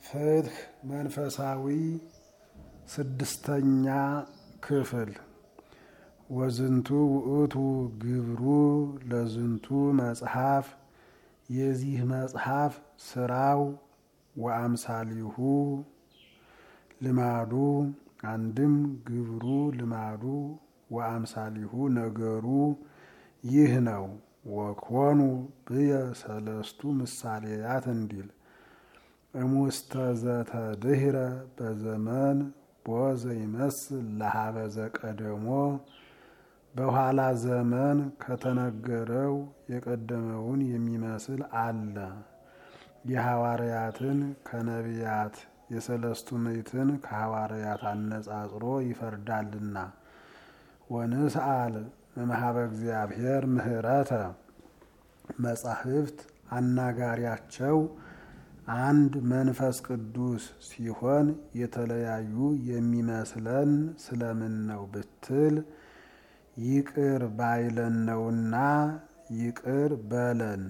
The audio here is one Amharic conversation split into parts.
ፍትሕ መንፈሳዊ ስድስተኛ ክፍል ወዝንቱ ውእቱ ግብሩ ለዝንቱ መጽሐፍ የዚህ መጽሐፍ ስራው ወአምሳሊሁ ልማዱ አንድም ግብሩ ልማዱ ወአምሳሊሁ ነገሩ ይህ ነው። ወኮኑ ብየ ሰለስቱ ምሳሌያት እንዲል እሙስተ ዘተድህረ በዘመን ቦዘ ይመስል ለሀበ ዘቀደሞ በኋላ ዘመን ከተነገረው የቀደመውን የሚመስል አለ። የሐዋርያትን ከነቢያት የሰለስቱ ምዕትን ከሐዋርያት አነጻጽሮ ይፈርዳልና። ወንስአል እምኀበ እግዚአብሔር ምህረተ መጻሕፍት አናጋሪያቸው አንድ መንፈስ ቅዱስ ሲሆን የተለያዩ የሚመስለን ስለምን ነው ብትል ይቅር ባይለን ነውና ይቅር በለን።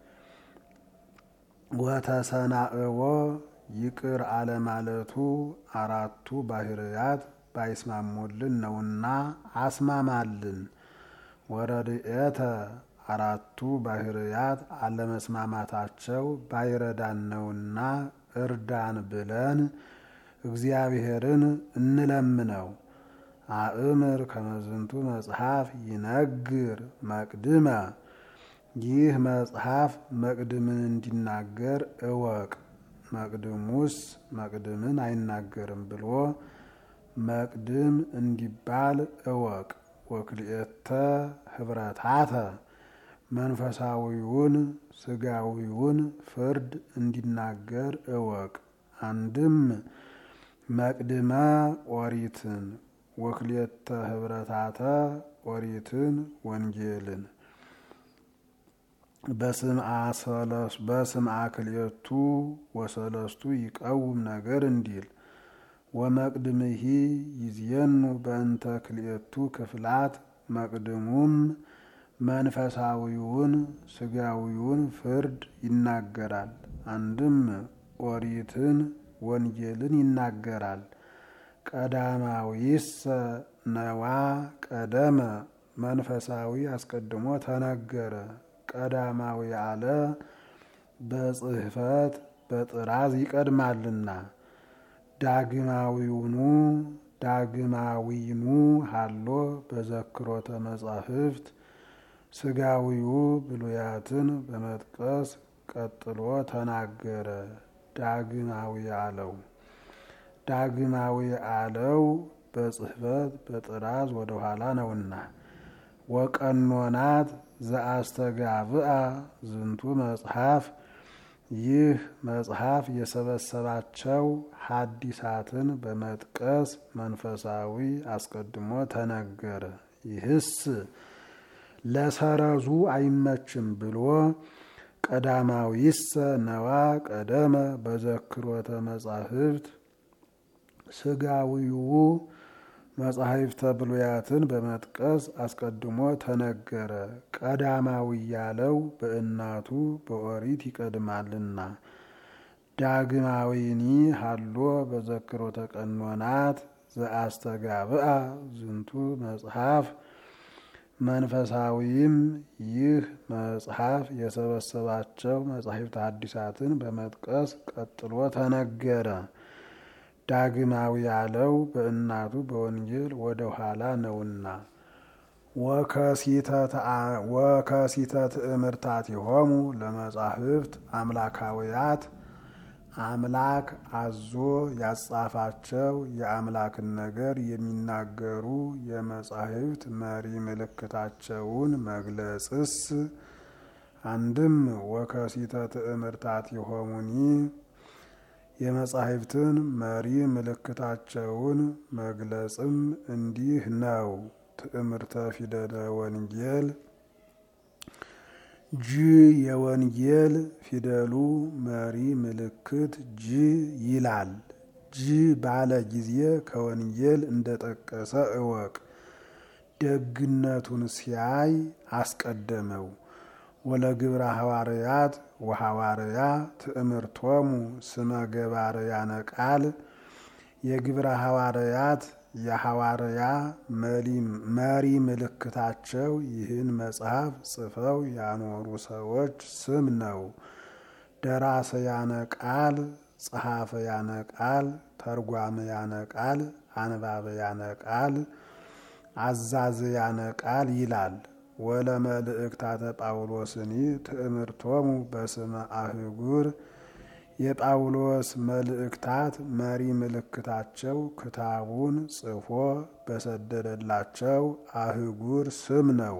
ወተሰናእዎ ይቅር አለማለቱ አራቱ ባህርያት ባይስማሙልን ነውና አስማማልን። ወረድኤተ አራቱ ባህርያት አለመስማማታቸው ባይረዳን ነውና እርዳን ብለን እግዚአብሔርን እንለምነው። አእምር ከመዝንቱ መጽሐፍ ይነግር መቅድመ ይህ መጽሐፍ መቅድምን እንዲናገር እወቅ። መቅድሙስ መቅድምን አይናገርም ብሎ መቅድም እንዲባል እወቅ። ወክልኤተ ህብረታተ መንፈሳዊውን ስጋዊውን ፍርድ እንዲናገር እወቅ። አንድም መቅድመ ኦሪትን ወክልኤተ ህብረታተ ኦሪትን ወንጌልን በስምዓ ክልኤቱ ወሰለስቱ ይቀውም ነገር እንዲል ወመቅድምሂ ይዝየኑ በእንተ ክልኤቱ ክፍላት መቅድሙም መንፈሳዊውን ስጋዊውን ፍርድ ይናገራል። አንድም ኦሪትን ወንጌልን ይናገራል። ቀዳማዊሰ ነዋ ቀደመ መንፈሳዊ አስቀድሞ ተነገረ። ቀዳማዊ አለ በጽሕፈት በጥራዝ ይቀድማልና። ዳግማዊውኑ ዳግማዊኑ ሃሎ በዘክሮተ መጻሕፍት ስጋዊው ብሉያትን በመጥቀስ ቀጥሎ ተናገረ። ዳግማዊ አለው ዳግማዊ አለው በጽሕፈት በጥራዝ ወደ ኋላ ነውና። ወቀኖናት ዘአስተጋብአ ዝንቱ መጽሐፍ ይህ መጽሐፍ የሰበሰባቸው ሐዲሳትን በመጥቀስ መንፈሳዊ አስቀድሞ ተነገረ። ይህስ ለሰረዙ አይመችም ብሎ ቀዳማዊሰ ነዋ ቀደመ በዘክሮተ መጻሕፍት ስጋዊው መጻሕፍተ ብሉያትን በመጥቀስ አስቀድሞ ተነገረ። ቀዳማዊ ያለው በእናቱ በኦሪት ይቀድማልና። ዳግማዊኒ ሃሎ በዘክሮተ ቀኖናት ዘአስተጋብአ ዝንቱ መጽሐፍ መንፈሳዊም ይህ መጽሐፍ የሰበሰባቸው መጻሕፍተ ሐዲሳትን በመጥቀስ ቀጥሎ ተነገረ። ዳግማዊ ያለው በእናቱ በወንጌል ወደ ኋላ ነውና። ወከሲተ ትእምርታቲሆሙ ለመጻሕፍት አምላካውያት አምላክ አዞ ያጻፋቸው የአምላክን ነገር የሚናገሩ የመጻሕፍት መሪ ምልክታቸውን መግለጽስ አንድም ወከሲተ ትእምርታቲሆሙኒ የመጻሕፍትን መሪ ምልክታቸውን መግለጽም እንዲህ ነው። ትእምርተ ፊደለ ወንጌል ጅ የወንጌል ፊደሉ መሪ ምልክት ጅ ይላል። ጅ ባለ ጊዜ ከወንጌል እንደጠቀሰ እወቅ። ደግነቱን ሲያይ አስቀደመው። ወለግብረ ሐዋርያት ወሐዋርያ ትእምርቶሙ ስመ ገባርያነ ቃል የግብረ ሐዋርያት የሐዋርያ መሪ ምልክታቸው ይህን መጽሐፍ ጽፈው ያኖሩ ሰዎች ስም ነው። ደራሰያነ ቃል፣ ጸሐፈያነ ቃል፣ ተርጓመያነ ቃል፣ አንባበያነ ቃል፣ አዛዝያነ ቃል ይላል። ወለ መልእክታተ ጳውሎስኒ ትእምርቶሙ በስመ አህጉር የጳውሎስ መልእክታት መሪ ምልክታቸው ክታቡን ጽፎ በሰደደላቸው አህጉር ስም ነው።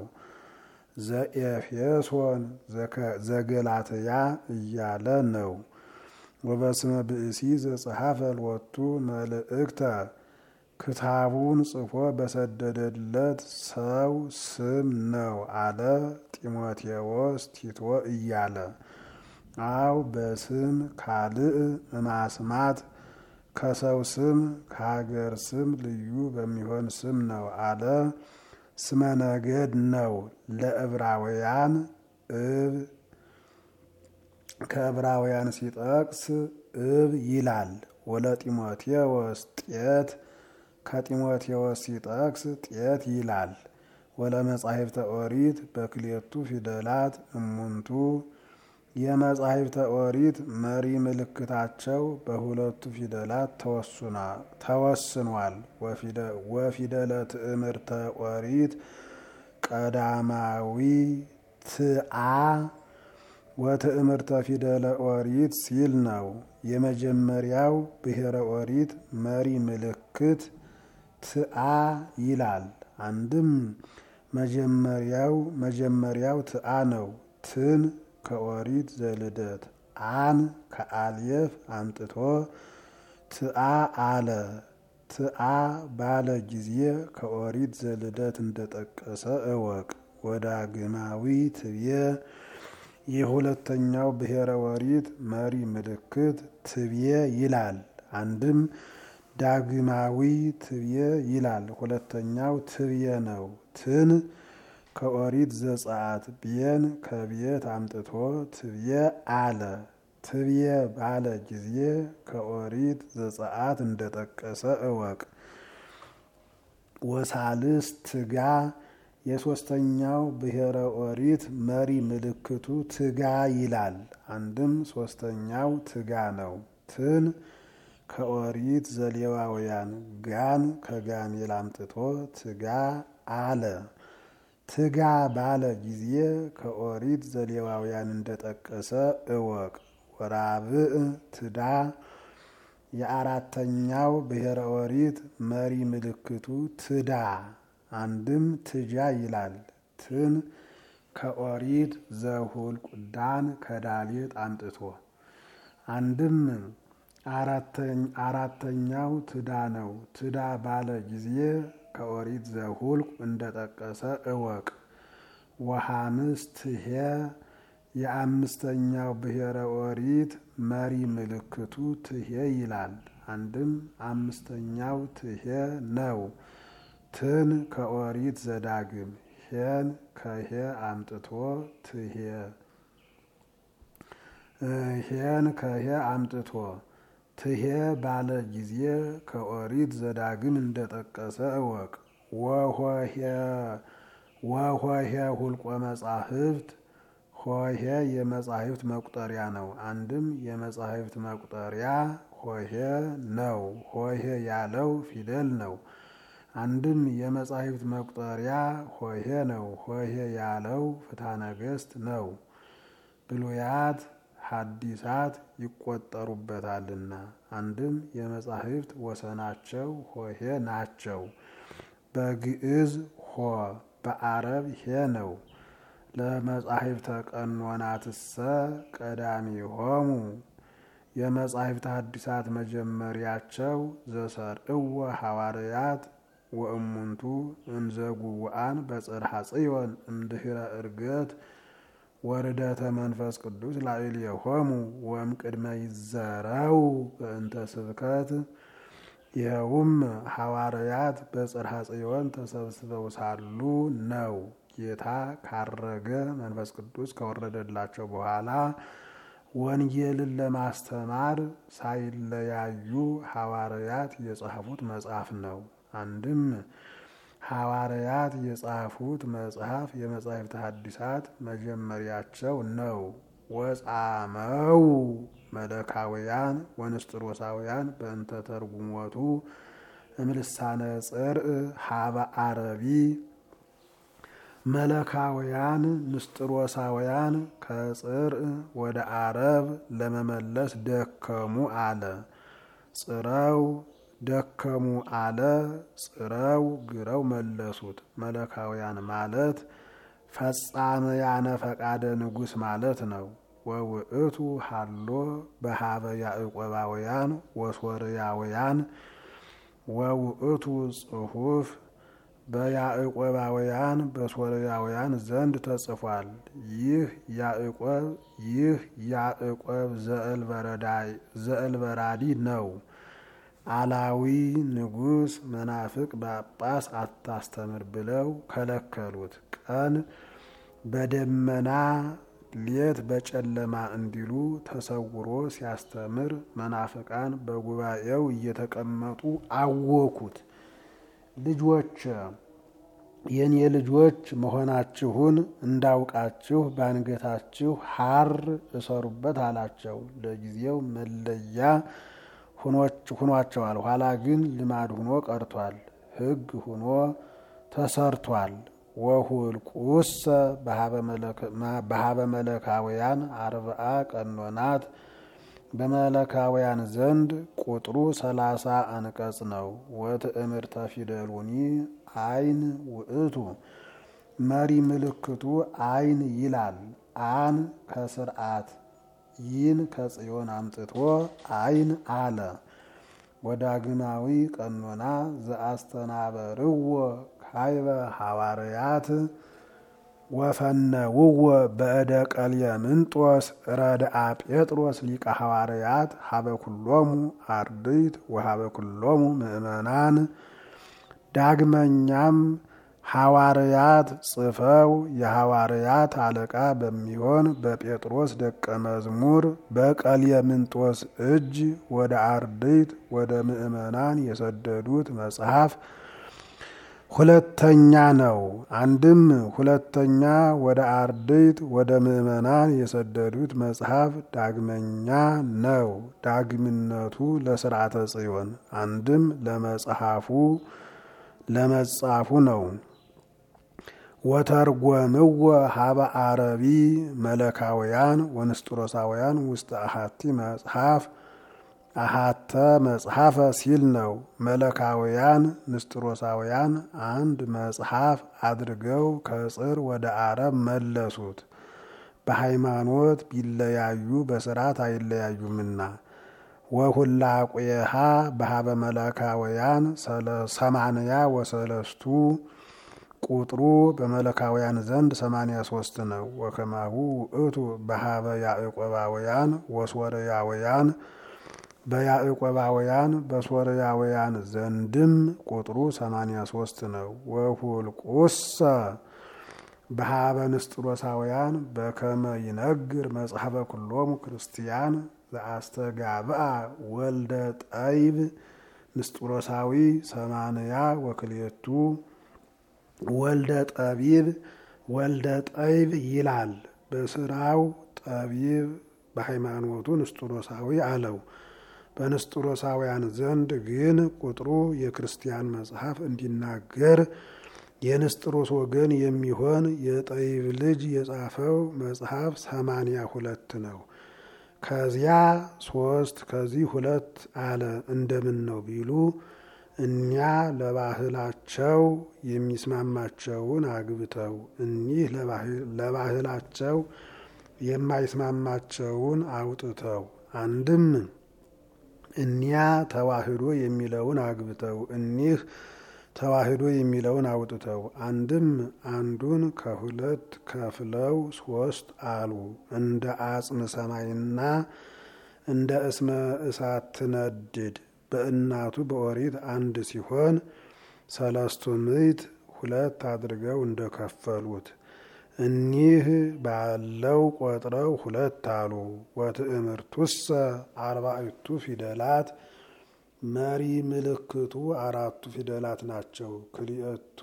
ዘኤፌሶን ዘገላትያ እያለ ነው። ወበስመ ብእሲ ዘጸሐፈ ሎቱ መልእክተ ክታቡን ጽፎ በሰደደለት ሰው ስም ነው አለ ጢሞቴዎስ ቲቶ እያለ አው በስም ካልእ እማስማት ከሰው ስም ከሀገር ስም ልዩ በሚሆን ስም ነው አለ። ስመ ነገድ ነው ለዕብራውያን እብ ከዕብራውያን ሲጠቅስ እብ ይላል። ወለ ጢሞቴዎስ ጤት ከጢሞቴዎስ ሲጠቅስ ጤት ይላል። ወለ መጻሕፍተ ኦሪት በክሌቱ ፊደላት እሙንቱ የመጻሕፍተ ኦሪት መሪ ምልክታቸው በሁለቱ ፊደላት ተወስኗል። ወፊደለ ትእምርተ ኦሪት ቀዳማዊ ትአ ወትእምርተ ፊደለ ኦሪት ሲል ነው። የመጀመሪያው ብሔረ ኦሪት መሪ ምልክት ትአ ይላል። አንድም መጀመሪያው መጀመሪያው ትአ ነው። ትን ከኦሪት ዘልደት አን ከአልየፍ አምጥቶ ትአ አለ። ትአ ባለ ጊዜ ከኦሪት ዘልደት እንደጠቀሰ እወቅ። ወዳግማዊ ትብየ የሁለተኛው ብሔረ ኦሪት መሪ ምልክት ትብየ ይላል። አንድም ዳግማዊ ትብየ ይላል። ሁለተኛው ትብየ ነው። ትን ከኦሪት ዘጸአት ብየን ከብየት አምጥቶ ትብየ አለ። ትብየ ባለ ጊዜ ከኦሪት ዘጸአት እንደጠቀሰ እወቅ። ወሳልስ ትጋ የሶስተኛው ብሔረ ኦሪት መሪ ምልክቱ ትጋ ይላል። አንድም ሶስተኛው ትጋ ነው። ትን ከኦሪት ዘሌዋውያን ጋን ከጋሜል አምጥቶ ትጋ አለ። ትጋ ባለ ጊዜ ከኦሪት ዘሌዋውያን እንደጠቀሰ እወቅ። ወራብዕ ትዳ የአራተኛው ብሔረ ኦሪት መሪ ምልክቱ ትዳ አንድም ትጃ ይላል። ትን ከኦሪት ዘሁልቁ ዳን ከዳሌጥ አምጥቶ አንድም አራተኛው ትዳ ነው። ትዳ ባለ ጊዜ ከኦሪት ዘሁልቁ እንደጠቀሰ እወቅ። ወሐምስ ትሄ የአምስተኛው ብሔረ ኦሪት መሪ ምልክቱ ትሄ ይላል። አንድም አምስተኛው ትሄ ነው። ትን ከኦሪት ዘዳግም ሄን ከሄ አምጥቶ ትሄ ሄን ከሄ አምጥቶ ትሄ ባለ ጊዜ ከኦሪት ዘዳግም እንደጠቀሰ እወቅ። ወሆሄ ሁልቆ መጻሕፍት ሆሄ የመጻሕፍት መቁጠሪያ ነው። አንድም የመጻሕፍት መቁጠሪያ ሆሄ ነው። ሆሄ ያለው ፊደል ነው። አንድም የመጻሕፍት መቁጠሪያ ሆሄ ነው። ሆሄ ያለው ፍትሐ ነገሥት ነው። ብሉያት ሐዲሳት ይቆጠሩበታልና። አንድም የመጻሕፍት ወሰናቸው ሆሄ ናቸው። በግዕዝ ሆ በአረብ ሄ ነው። ለመጻሕፍተ ቀኖናትሰ ቀዳሚሆሙ የመጻሕፍተ ሐዲሳት መጀመሪያቸው ዘሰርዕወ ሐዋርያት ወእሙንቱ እንዘጉውአን በጽርሐ ጽዮን እምድኅረ ዕርገት ወርደተ መንፈስ ቅዱስ ላዕሌሆሙ ወእምቅድመ ይዘረው በእንተ ስብከት ይኸውም ሐዋርያት በጽርሐ ጽዮን ተሰብስበው ሳሉ ነው። ጌታ ካረገ መንፈስ ቅዱስ ከወረደላቸው በኋላ ወንጌልን ለማስተማር ሳይለያዩ ሐዋርያት የጻፉት መጽሐፍ ነው። አንድም ሐዋርያት የጻፉት መጽሐፍ የመጻሕፍት ሐዲሳት መጀመሪያቸው ነው። ወጻመው መለካውያን ወንስጥሮሳውያን በእንተ ተርጉሞቱ እምልሳነ ጽርእ ሀበ አረቢ መለካውያን ንስጥሮሳውያን ከጽርእ ወደ አረብ ለመመለስ ደከሙ አለ። ጽረው ደከሙ አለ። ጽረው ግረው መለሱት። መለካውያን ማለት ፈጻመያነ ፈቃደ ንጉሥ ማለት ነው። ወውእቱ ሃሎ በሀበ ያዕቆባውያን ወሶርያውያን ወውእቱ ጽሑፍ በያዕቆባውያን በሶርያውያን ዘንድ ተጽፏል። ይህ ያዕቆብ ይህ ያዕቆብ ዘእልበራዲ ነው። አላዊ ንጉሥ መናፍቅ ጳጳስ አታስተምር ብለው ከለከሉት። ቀን በደመና ሌት በጨለማ እንዲሉ ተሰውሮ ሲያስተምር መናፍቃን በጉባኤው እየተቀመጡ አወኩት። ልጆች የኔ ልጆች መሆናችሁን እንዳውቃችሁ ባንገታችሁ ሐር እሰሩበት አላቸው። ለጊዜው መለያ ሁኗቸዋል። ኋላ ግን ልማድ ሁኖ ቀርቷል። ሕግ ሁኖ ተሰርቷል። ወሁልቁሰ በሀበ መለካውያን አርብዓ ቀኖናት በመለካውያን ዘንድ ቁጥሩ ሰላሳ አንቀጽ ነው። ወትእምርተ ፊደሉኒ አይን ውእቱ መሪ ምልክቱ አይን ይላል። አን ከስርዓት ይን ከጽዮን አምጥቶ አይን አለ። ወዳግማዊ ቀኖና ዘአስተናበርዎ ካይበ ሐዋርያት ወፈነውዎ በእደ ቀልየምንጦስ ረድአ ጴጥሮስ ሊቀ ሐዋርያት ሀበ ኩሎሙ አርድእት ወሀበ ኩሎሙ ምእመናን። ዳግመኛም ሐዋርያት ጽፈው የሐዋርያት አለቃ በሚሆን በጴጥሮስ ደቀ መዝሙር በቀልየምንጦስ እጅ ወደ አርድእት ወደ ምእመናን የሰደዱት መጽሐፍ ሁለተኛ ነው። አንድም ሁለተኛ ወደ አርድእት ወደ ምእመናን የሰደዱት መጽሐፍ ዳግመኛ ነው። ዳግምነቱ ለስርዓተ ጽዮን አንድም ለመጽሐፉ ለመጻፉ ነው። ወተርጎምዎ ሀበ አረቢ መለካውያን ወንስጥሮሳውያን ውስጥ አሃቲ መጽሐፍ አሃተ መጽሐፈ ሲል ነው። መለካውያን ንስጥሮሳውያን አንድ መጽሐፍ አድርገው ከጽር ወደ አረብ መለሱት። በሃይማኖት ቢለያዩ በስርዓት አይለያዩምና። ወሁላቁየሃ በሀበ መለካውያን ሰማንያ ወሰለስቱ ቁጥሩ በመለካውያን ዘንድ ሰማንያ ሶስት ነው። ወከማሁ ውእቱ በሀበ ያዕቆባውያን ወሶርያውያን በያዕቆባውያን በሶርያውያን ዘንድም ቁጥሩ ሰማንያ ሶስት ነው። ወሁልቁሰ በሀበ ንስጥሮሳውያን በከመ ይነግር መጽሐፈ ኩሎሙ ክርስቲያን ዘአስተጋብአ ወልደ ጠይብ ንስጥሮሳዊ ሰማንያ ወክልኤቱ ወልደ ጠቢብ ወልደ ጠይብ ይላል። በስራው ጠቢብ በሃይማኖቱ ንስጥሮሳዊ አለው። በንስጥሮሳውያን ዘንድ ግን ቁጥሩ የክርስቲያን መጽሐፍ እንዲናገር የንስጥሮስ ወገን የሚሆን የጠይብ ልጅ የጻፈው መጽሐፍ ሰማንያ ሁለት ነው። ከዚያ ሶስት ከዚህ ሁለት አለ። እንደምን ነው ቢሉ እኛ ለባህላቸው የሚስማማቸውን አግብተው እኒህ ለባህላቸው የማይስማማቸውን አውጥተው አንድም እኒያ ተዋህዶ የሚለውን አግብተው እኒህ ተዋህዶ የሚለውን አውጥተው አንድም አንዱን ከሁለት ከፍለው ሶስት አሉ። እንደ አጽም ሰማይና እንደ እስመ እሳት ትነድድ በእናቱ በኦሪት አንድ ሲሆን ሰለስቱ ምዕት ሁለት አድርገው እንደከፈሉት እኒህ ባለው ቆጥረው ሁለት አሉ። ወትእምርቱሰ አርባዕቱ ፊደላት መሪ ምልክቱ አራቱ ፊደላት ናቸው። ክልኤቱ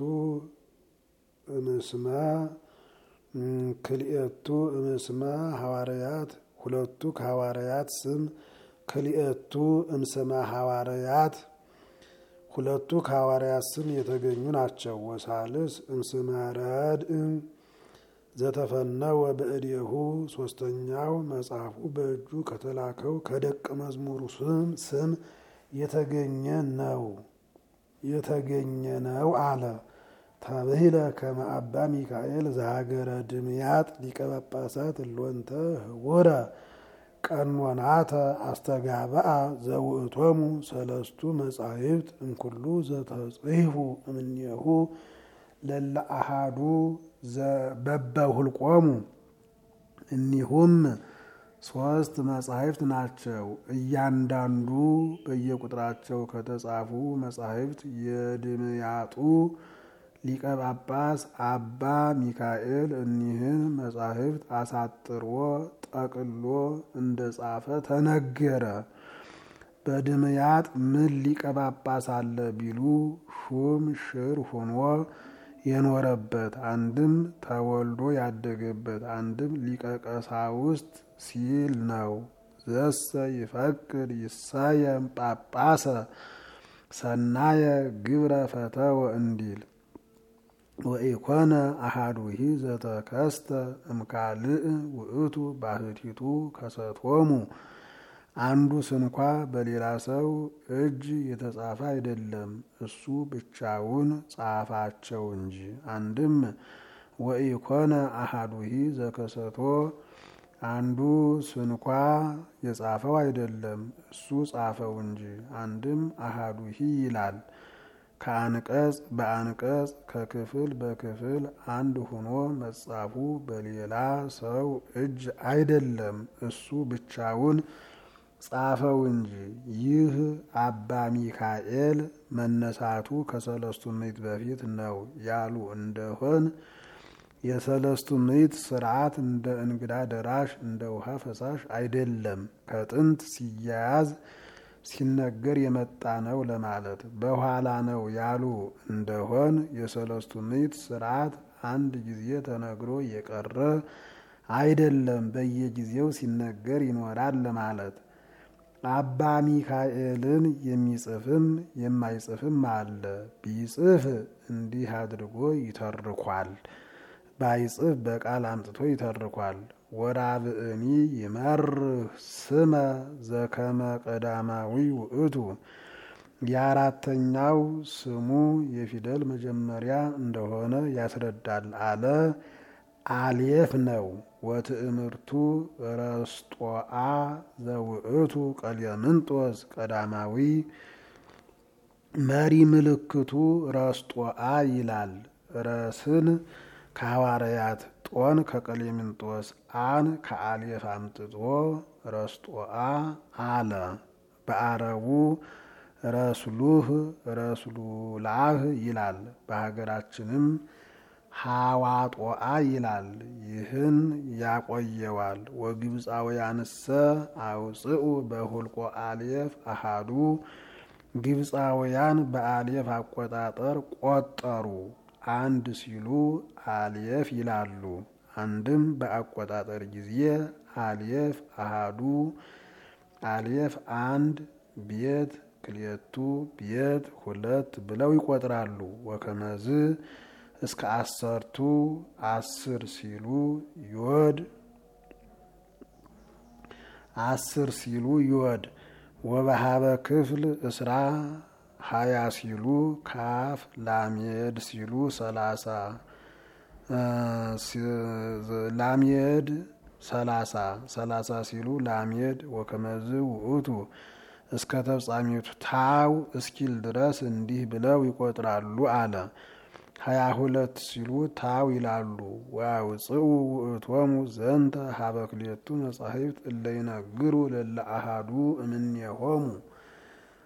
እምስመ ክልኤቱ እምስመ ሐዋርያት ሁለቱ ከሐዋርያት ስም ክልኤቱ እምስመ ሐዋርያት ሁለቱ ከሐዋርያት ስም የተገኙ ናቸው። ወሳልስ እምስመ ረድእ ዘተፈነወ በእዴሁ ሶስተኛው መጽሐፉ በእጁ ከተላከው ከደቀ መዝሙሩ ስም ስም የተገኘ ነው የተገኘ ነው አለ። ተብሂለ ከመ አባ ሚካኤል ዘሀገረ ድምያጥ ሊቀ ጳጳሳት እሎንተ ህቡረ ቀኖናተ አስተጋብአ ዘውእቶሙ ሰለስቱ መጻሕፍት እምኩሉ ዘተጽሕፉ እምኔሁ ለለ አሃዱ በበሁልቆሙ እኒሁም ሶስት መጻሕፍት ናቸው። እያንዳንዱ በየቁጥራቸው ከተጻፉ መጻሕፍት የድምያጡ ሊቀ ጳጳስ አባ ሚካኤል እኒህን መጻሕፍት አሳጥሮ ጠቅሎ እንደ ጻፈ ተነገረ። በድምያጥ ምን ሊቀ ጳጳስ አለ ቢሉ ሹም ሽር ሆኖ የኖረበት አንድም ተወልዶ ያደገበት አንድም ሊቀ ቀሳውስት ሲል ነው። ዘሰ ይፈቅድ ይሳየም ጳጳሰ ሰናየ ግብረ ፈተወ እንዲል ወኢኮነ አሃዱሂ ዘተከስተ እምካልእ ውእቱ ባህቲቱ ከሰቶሙ አንዱ ስንኳ በሌላ ሰው እጅ የተጻፈ አይደለም፣ እሱ ብቻውን ጻፋቸው እንጂ። አንድም ወኢኮነ አሃዱሂ ዘከሰቶ አንዱ ስንኳ የጻፈው አይደለም፣ እሱ ጻፈው እንጂ። አንድም አሃዱሂ ይላል ከአንቀጽ በአንቀጽ ከክፍል በክፍል አንድ ሆኖ መጻፉ በሌላ ሰው እጅ አይደለም፣ እሱ ብቻውን ጻፈው እንጂ። ይህ አባ ሚካኤል መነሳቱ ከሰለስቱ ምዕት በፊት ነው ያሉ እንደሆን የሰለስቱ ምዕት ስርዓት እንደ እንግዳ ደራሽ እንደ ውሃ ፈሳሽ አይደለም፣ ከጥንት ሲያያዝ ሲነገር የመጣ ነው ለማለት። በኋላ ነው ያሉ እንደሆን የሰለስቱ ምዕት ስርዓት አንድ ጊዜ ተነግሮ የቀረ አይደለም፣ በየጊዜው ሲነገር ይኖራል ለማለት። አባ ሚካኤልን የሚጽፍም የማይጽፍም አለ። ቢጽፍ እንዲህ አድርጎ ይተርኳል፣ ባይጽፍ በቃል አምጥቶ ይተርኳል። ወራብእኒ ይመርህ ስመ ዘከመ ቀዳማዊ ውእቱ የአራተኛው ስሙ የፊደል መጀመሪያ እንደሆነ ያስረዳል አለ። አልየፍ ነው። ወትእምርቱ ረስጦአ ዘውእቱ ቀሌምንጦስ ቀዳማዊ መሪ ምልክቱ ረስጦአ ይላል። ረስን ከሐዋርያት ጦን ከቀሌምንጦስ አን ከአልየፍ አምጥጦ ረስጦአ አለ። በአረቡ ረስሉህ ረስሉላህ ይላል። በሀገራችንም ሐዋጦአ ይላል። ይህን ያቆየዋል። ወግብፃውያንሰ አውፅኡ በሁልቆ አልየፍ አሃዱ ግብፃውያን በአልየፍ አቆጣጠር ቆጠሩ። አንድ ሲሉ አልየፍ ይላሉ። አንድም በአቆጣጠር ጊዜ አልየፍ አሃዱ አልየፍ አንድ ቤት ክልኤቱ ቤት ሁለት ብለው ይቆጥራሉ። ወከመዝ እስከ አሰርቱ አስር ሲሉ ዮድ አስር ሲሉ ዮድ ወበሃበ ክፍል እስራ ሀያ ሲሉ ካፍ ላሜድ ሲሉ ሰላሳ ላሜድ ሰላሳ ሰላሳ ሲሉ ላሜድ ወከመዝ ውእቱ እስከ ተፍጻሜቱ ታው እስኪል ድረስ እንዲህ ብለው ይቆጥራሉ አለ። ሀያ ሁለት ሲሉ ታው ይላሉ። ወያውፅኡ ውእቶሙ ዘንተ ሀበ ክልኤቱ መጻሕፍት እለ ይነግሩ ለለ አሃዱ እምኔሆሙ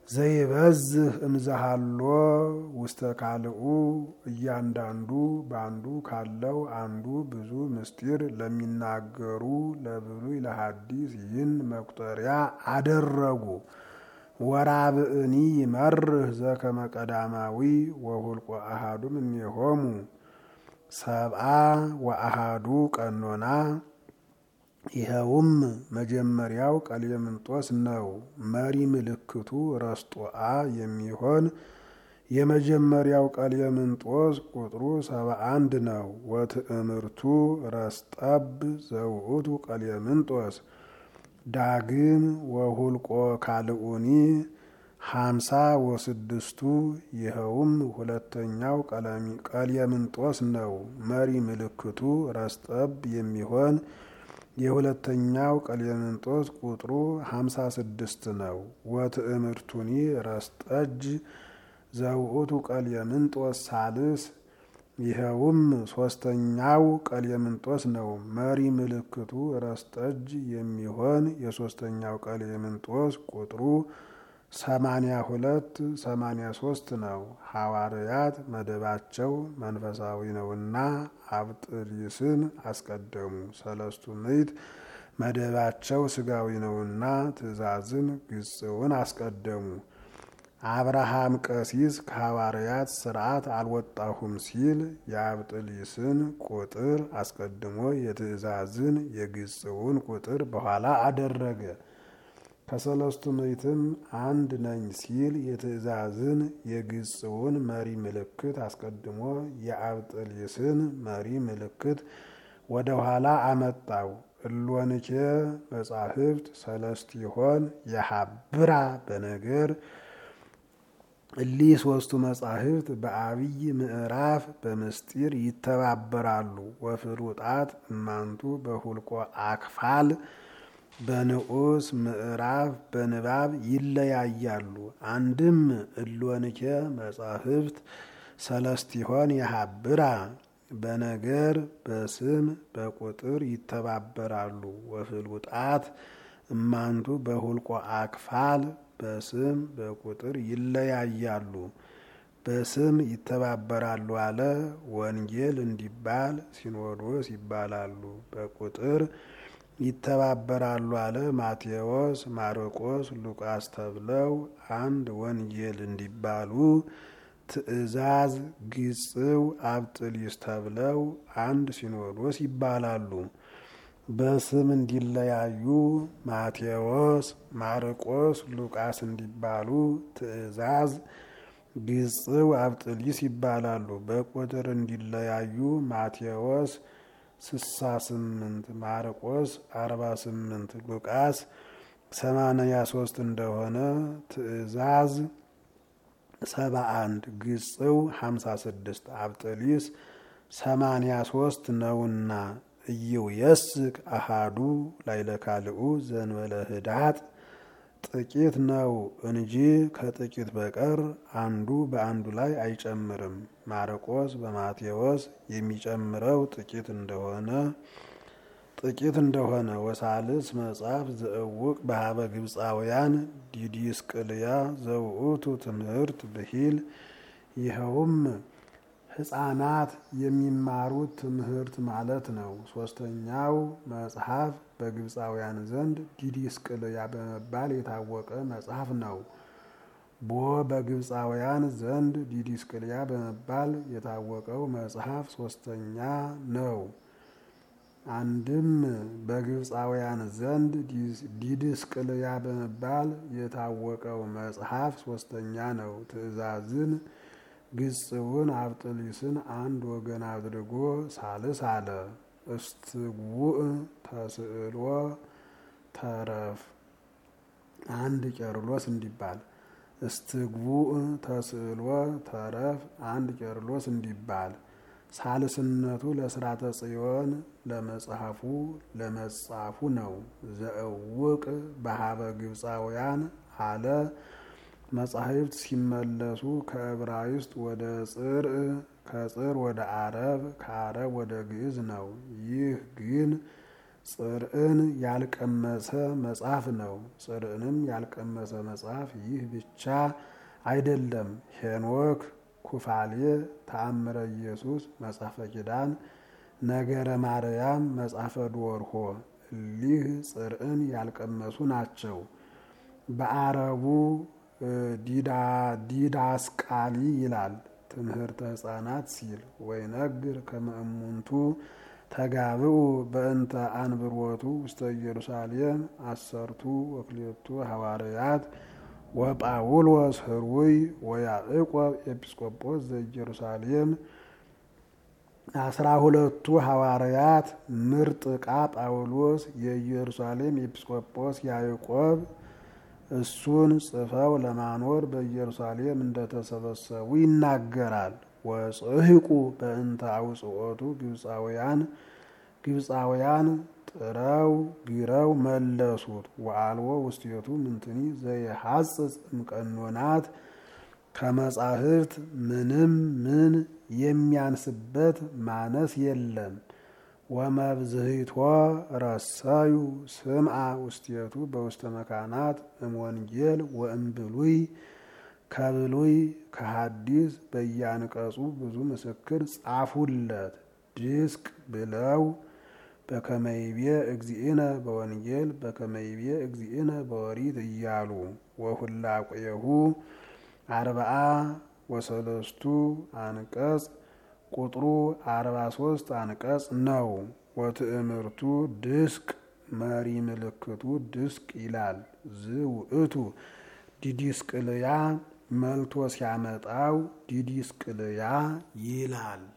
ዘይበዝህ እምዛሃሎ ውስተ ካልኡ እያንዳንዱ በአንዱ ካለው አንዱ ብዙ ምስጢር ለሚናገሩ ለብሉይ ለሐዲስ ይህን መቁጠሪያ አደረጉ። ወራብእኒ ይመርህ ዘከመ ቀዳማዊ ወሁልቆ አሃዱ እምኔሆሙ ሰብአ ወአሃዱ ቀኖና ይኸውም መጀመሪያው ቀሌምንጦስ ነው። መሪ ምልክቱ ረስጦአ የሚሆን የመጀመሪያው ቀሌምንጦስ ቁጥሩ ሰባ አንድ ነው። ወትእምርቱ ረስጠብ ዘውእቱ ቀሌምንጦስ ዳግም ወሁልቆ ካልኡኒ ሀምሳ ወስድስቱ ይኸውም ሁለተኛው ቀሌምንጦስ ነው። መሪ ምልክቱ ረስጠብ የሚሆን የሁለተኛው ቀሌምንጦስ ቁጥሩ ሀምሳ ስድስት ነው። ወትእምርቱኒ ረስጠጅ ዘውእቱ ቀሌምንጦስ ሳልስ ይኸውም ሶስተኛው ቀሌምንጦስ ነው። መሪ ምልክቱ ረስጠጅ የሚሆን የሶስተኛው ቀሌምንጦስ ቁጥሩ ሰማንያ ሁለት ሰማንያ ሶስት ነው። ሐዋርያት መደባቸው መንፈሳዊ ነውና አብጥሊስን አስቀደሙ። ሰለስቱ ምዕት መደባቸው ስጋዊ ነውና ትእዛዝን ግጽውን አስቀደሙ። አብርሃም ቀሲስ ከሐዋርያት ስርዓት አልወጣሁም ሲል የአብጥሊስን ቁጥር አስቀድሞ የትእዛዝን የግጽውን ቁጥር በኋላ አደረገ። ከሰለስቱ ምዕትም አንድ ነኝ ሲል የትእዛዝን የግጽውን መሪ ምልክት አስቀድሞ የአብጥሊስን መሪ ምልክት ወደ ኋላ አመጣው። እሎንኬ መጻሕፍት ሰለስቲሆን የሀብራ በነገር እሊህ ሶስቱ መጻሕፍት በአብይ ምዕራፍ በምስጢር ይተባበራሉ። ወፍሩጣት እማንቱ በሁልቆ አክፋል በንዑስ ምዕራፍ በንባብ ይለያያሉ። አንድም እሎንኬ መጻሕፍት ሰለስቲሆን የሀብራ በነገር በስም በቁጥር ይተባበራሉ። ወፍሉጣት እማንቱ በሁልቆ አክፋል በስም በቁጥር ይለያያሉ። በስም ይተባበራሉ አለ ወንጌል እንዲባል ሲኖዶስ ይባላሉ። በቁጥር ይተባበራሉ አለ ማቴዎስ፣ ማርቆስ፣ ሉቃስ ተብለው አንድ ወንጌል እንዲባሉ ትእዛዝ፣ ግጽው፣ አብጥሊስ ተብለው አንድ ሲኖዶስ ይባላሉ። በስም እንዲለያዩ ማቴዎስ፣ ማርቆስ፣ ሉቃስ እንዲባሉ ትእዛዝ፣ ግጽው፣ አብጥሊስ ይባላሉ። በቁጥር እንዲለያዩ ማቴዎስ ስሳ ስምንት ማርቆስ አርባ ስምንት ሉቃስ ሰማንያ ሶስት እንደሆነ ትእዛዝ ሰባ አንድ ግጽው ሀምሳ ስድስት አብጥሊስ ሰማንያ ሶስት ነውና እየው የስቅ አሃዱ ላይለ ካልኡ ዘንበለ ህዳጥ ጥቂት ነው እንጂ ከጥቂት በቀር አንዱ በአንዱ ላይ አይጨምርም። ማርቆስ በማቴዎስ የሚጨምረው ጥቂት እንደሆነ ጥቂት እንደሆነ ወሳልስ መጽሐፍ ዘእውቅ በሀበ ግብፃውያን ዲዲስቅልያ ዘውእቱ ትምህርት ብሂል ይኸውም ሕፃናት የሚማሩት ትምህርት ማለት ነው። ሶስተኛው መጽሐፍ በግብፃውያን ዘንድ ዲዲስቅልያ በመባል የታወቀ መጽሐፍ ነው። ቦ በግብፃውያን ዘንድ ዲዲስቅልያ በመባል የታወቀው መጽሐፍ ሶስተኛ ነው። አንድም በግብፃውያን ዘንድ ዲድስቅልያ በመባል የታወቀው መጽሐፍ ሶስተኛ ነው። ትእዛዝን ግጽውን አብጥሊስን አንድ ወገን አድርጎ ሳልስ አለ። እስትጉእ ተስዕሎ ተረፍ አንድ ቄርሎስ እንዲባል እስትጉእ ተስዕሎ ተረፍ አንድ ቄርሎስ እንዲባል ሳልስነቱ ለስራተ ጽዮን ለመጽሐፉ ለመጻፉ ነው። ዘእውቅ በሀበ ግብፃውያን አለ መጻሕፍት ሲመለሱ ከዕብራይስጥ ወደ ጽር ከጽር ወደ አረብ ከአረብ ወደ ግዕዝ ነው። ይህ ግን ጽርዕን ያልቀመሰ መጽሐፍ ነው። ጽርዕንም ያልቀመሰ መጽሐፍ ይህ ብቻ አይደለም። ሄኖክ፣ ኩፋሌ፣ ተአምረ ኢየሱስ፣ መጽሐፈ ኪዳን፣ ነገረ ማርያም፣ መጽሐፈ ዶርሆ እሊህ ጽርዕን ያልቀመሱ ናቸው። በአረቡ ዲዳስቃሊ ይላል ትምህርተ ሕፃናት ሲል ወይነግር ከመእሙንቱ ተጋብኡ በእንተ አንብሮቱ ውስተ ኢየሩሳሌም አሰርቱ ወክልኤቱ ሐዋርያት ወጳውሎስ ህሩይ ወያዕቆብ ኤጲስቆጶስ ዘኢየሩሳሌም አስራ ሁለቱ ሐዋርያት ምርጥ ዕቃ ጳውሎስ የኢየሩሳሌም ኤጲስቆጶስ ያዕቆብ እሱን ጽፈው ለማኖር በኢየሩሳሌም እንደተሰበሰቡ ይናገራል። ወጽሕቁ በእንተ አውጽኦቱ ግብፃውያን ግብፃውያን ጥረው ግረው መለሱት። ወአልቦ ውስቴቱ ምንትኒ ዘይሐጽጽ እምቀኖናት ከመጻሕፍት ምንም ምን የሚያንስበት ማነስ የለም። ወመብዝሂቶ ረሰዩ ስምዓ ውስቴቱ በውስተ መካናት እምወንጌል ወእምብሉይ ከብሉይ ከሐዲስ በያንቀጹ ብዙ ምስክር ጻፉለት። ድስቅ ብለው በከመይቤ እግዚእነ በወንጌል በከመይቤ እግዚእነ በወሪት እያሉ ወሁላቁየሁ አርብዓ ወሰለስቱ አንቀጽ ቁጥሩ አርባ ሶስት አንቀጽ ነው። ወትእምርቱ ድስቅ መሪ ምልክቱ ድስቅ ይላል። ዝ ውእቱ ዲዲስቅልያ መልቶ ሲያመጣው ዲዲስቅልያ ይላል።